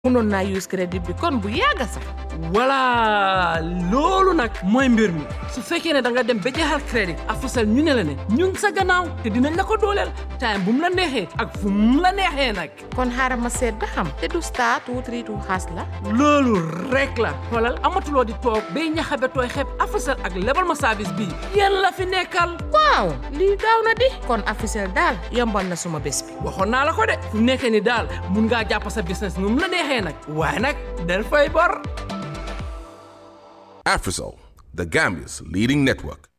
mënoon naa use crédit bi kon bu yàgg sax voilà loolu nag mooy mbir mi su fekkee ne da nga dem ba jeexal crédit Africell ñu ne la ne ñun sa gannaaw te dinañ la ko dooleel time bu mu la neexee ak fu mu la neexee nag kon xaaral ma seet ba xam te du star two three two xaas la loolu rek la xoolal amatuloo di toog bay ñaxabe tooy xeeb Africell ak lebal ma service bii yéen la fi nekkal waaw lii gaaw na di kon Africell daal yombal na suma bés bi waxoon naa la ko de fu nekkee ni daal mun ngaa jàpp sa business nu mu la neexee nag waaye nag del fay bor Africell, the Gambia's leading network.